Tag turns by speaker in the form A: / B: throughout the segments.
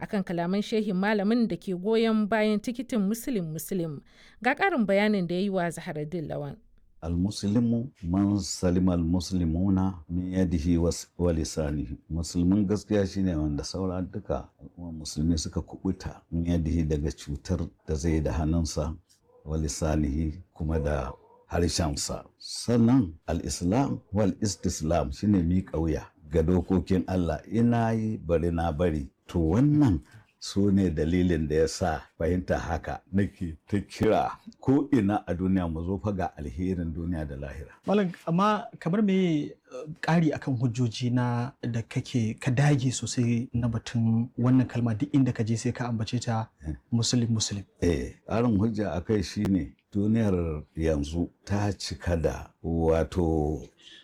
A: akan kalaman shehin malamin da ke goyon bayan tikitin Muslim Muslim. Ga ƙarin bayanin da ya yi wa Zaharaddin Lawan.
B: almuslimu man salima almuslimuna min yadihi wa lisanihi musulmin gaskiya shine wanda saura duka musulmi suka kubuta min yadihi daga cutar da zai da hannunsa wa lisanihi kuma da harshensa sannan al-islam wal istislam shine miƙa wuya ga dokokin Allah ina yi bari na bari to wannan su ne dalilin da ya sa fahimta haka nake ta kira ko ina a duniya mu zo ga alherin duniya da lahira.
C: Malam amma kamar me ƙari akan hujjoji na da kake ka dage sosai na batun wannan kalma duk inda ka je sai ka ambace ta musulun musulun.
B: Eh, ƙarin hujja a kai shine duniyar yanzu ta cika da wato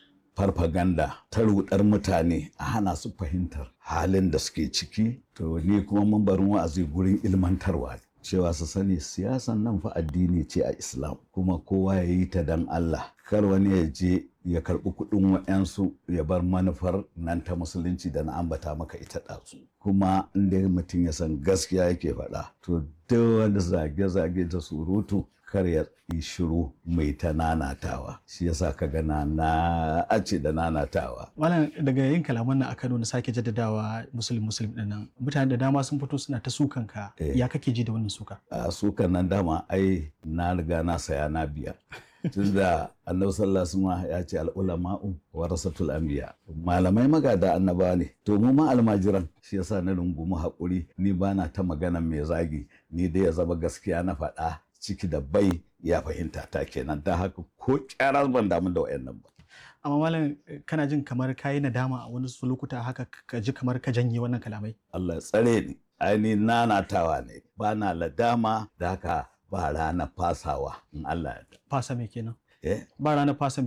B: farfaganda ta rudar mutane a hana su fahimtar halin da suke ciki to ni kuma mambarin wa'azi gurin ilmantarwa cewa su sani siyasan nan fa addini ce a islam kuma kowa ya yi ta dan Allah kar wani ya je ya karɓi kuɗin wa'yansu ya bar manufar nan ta musulunci da na ambata maka ita ɗazu kuma inda mutum ya san gaskiya yake faɗa to duk wani zage-zage da surutu kar ya yi shiru mai ta nanatawa shi yasa ka gana na ace da nanatawa
C: Malam daga yin kalaman nan a Kano na sake jaddadawa musulun musulun din nan mutane da dama sun fito suna ta sukan ka ya kake ji da wannan suka
B: a sukan nan dama ai na riga na saya na biya tunda annabi sallallahu alaihi wasallam ya ce al-ulama'u warasatul anbiya malamai magada annaba ne to mu ma almajiran shi yasa na rungumi hakuri ni bana ta magana mai zagi ni dai ya zama gaskiya na faɗa ciki da bai ya fahimta ta kenan ta haka ko kyara ban damu da wayannan ba
C: amma malam kana jin kamar ka yi nadama a wani lokuta haka ka ji kamar ka janye wannan kalamai
B: Allah ya tsare ni aini nanatawa ne ba na ladama da haka ba rana fasawa in Allah ya
C: fasa me kenan
B: eh
C: ba ranar fasa